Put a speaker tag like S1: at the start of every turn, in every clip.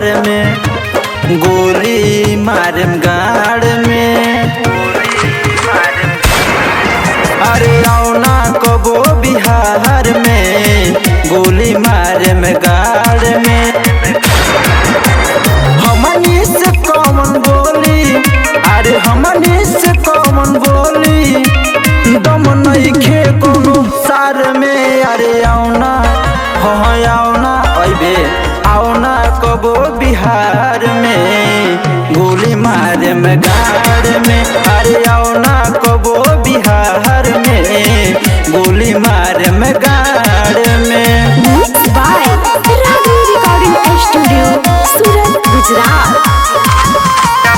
S1: बिहार में गोली मारम गाड़ में अरे आओ ना कबो बिहार में गोली मारम गाड़ में हमनी से कौन बोली अरे हमनी से कौन बोली दम नइखे कोनो सार में अरे आउना हो आउना अइबे आउना कबो बिहार में गोली मारे में गाड़ में अरे आउना कबो बिहार में गोली मारे में गाड़ में
S2: Mixed by Ravi Recording Studio, Surat, Gujarat.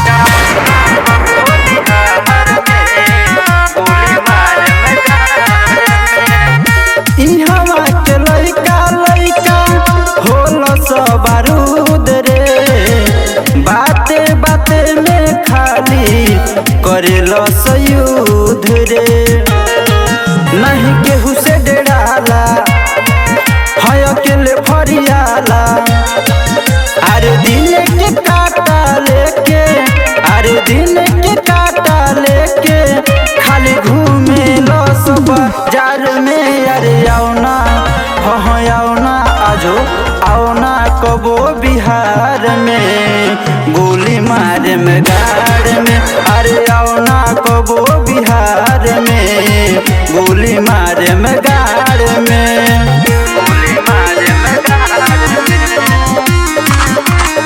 S1: इहवा के लइका लइका होल सब बारूद रे बाते बाते में खाली करेल सयुद्ध रे नहीं केहू से डराला है अकेले फरियाला अरे दिन के काटा लेके अरे दिन के काटा लेके खाली घूमे लो सब बाजार में अरे आओ ना हो हो आओ ना आजो आओ ना कबो बिहार में गोली मारे में गाड़ में अरे आओ ना कबो बिहार में गोली मारे में गाड़ में गोली मारे में गाड़ में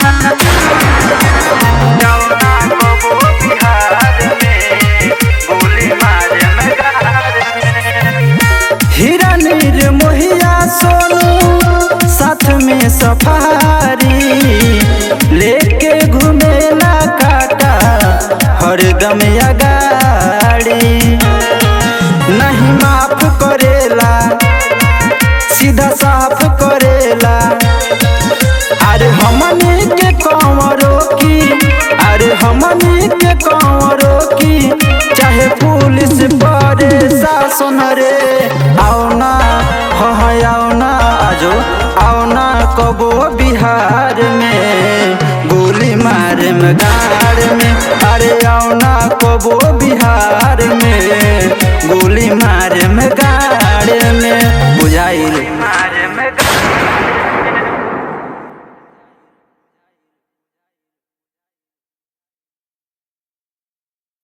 S1: हीरा नीर मोहिया सोनू साथ में सफारी लेके घूमेला काटा हर गम गाड़ी नहीं माफ करेला सीधा साफ करेला अरे हमनी के कंवरों की अरे हमनी के कंवरों की चाहे पुलिस परे शासन रे आओ ना हो हो आओ ना आजो आओ ना कबो बिहार में गोली मारे में गाड़ में अरे आओ ना कबो बिहार में गोली मारे में गाड़ में बुझाइल मारे में गाड़